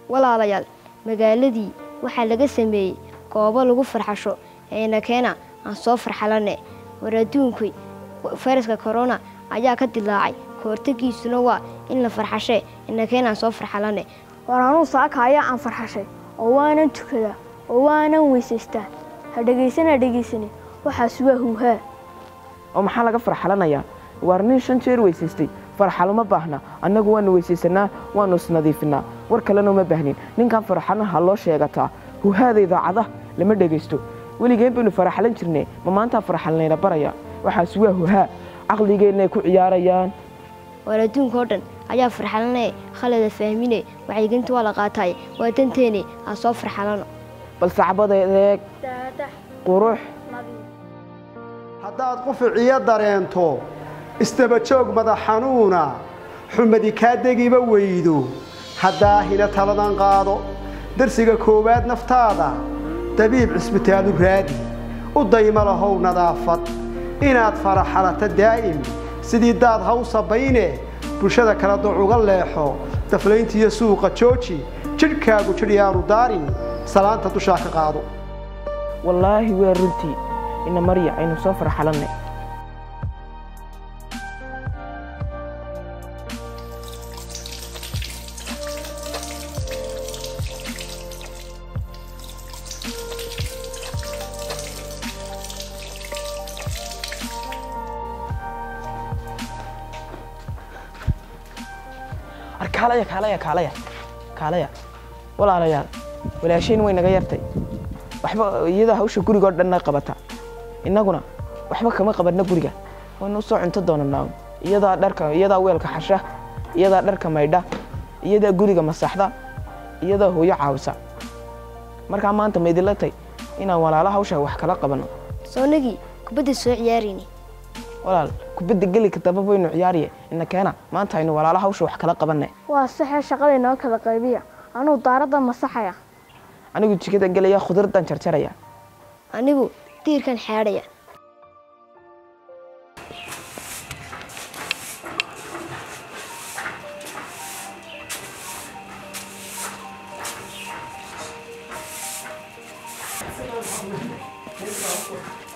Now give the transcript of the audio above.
walaalayaal magaaladii waxaa laga sameeyey goobo lagu farxasho eena keena aan soo farxalane war adduunkuy fayraska korona ayaa ka dilaacay kahortagiisuna waa in la farxashee ina keena aan soo farxalane war anuu saaka ayaa aan farxashay oo waanan tukadaa oo waanan weysaystaa ha dhegaysan ha dhegaysanin waxaas waa huuhaa oo maxaa laga farxalanayaa waar nin shan jeer weysaystay farxalo ma baahna annagu waanu weysaysanaa waanu isnadiifinaa war kalena uma baahnin ninkan farxanaha loo sheegataa huhaada idaacada lama dhegaysto weligeen baynu faraxalan jirne ma maantaa farxalnayna baraya waxaas waa huhaa caqligeennay ku ciyaarayaan war adduunka oo dhan ayaa farxalanee khalada fahmine wacyigelinta waa la qaataaye waa danteene aan soo farxalano bal sacbadeedeeg qurux haddaad quficiyo dareento isdabajoog madax xanuuna xumadi kaa degiba weydo haddaahina taladan qaado darsiga koowaad naftaada dabiib cisbitaalu raadi u dayma lahow nadaafad inaad faraxalato daa'im sidii daad haw sabayne bulshada kala duc uga leexo daflayntiiyo suuqa jooji jidhkaagu jidh yaanu daarin salaanta dushaa ka qaado wallaahi waa runtii ina marya aynu soo farxalannay kaalaya kaalaya kaalaya kaalaya walaalayaal walaashayn way naga yartay waxba iyada hawsha gurigoo dhanna qabata innaguna waxba kama qabanna guriga waynu usoo cunto doonanaa iyadaa dharka iyadaa weelka xasha iyadaa dharka maydha iyadaa guriga masaxda iyadaa hooyo caawisa markaa maanta ma idinla tay inaan walaalo hawsha wax kala qabanno soonagii kubadda soo ciyaarayni walaal kubadda gelika daba baynu ciyaariye ina keena maanta aynu walaalo hawsha wax kala qabanne waa saxee shaqada inoo kala qaybiya anuu daaradda masaxaya anigu jikada gelaya khudraddan jarjaraya anigu diirkan xeedhaya Thank you.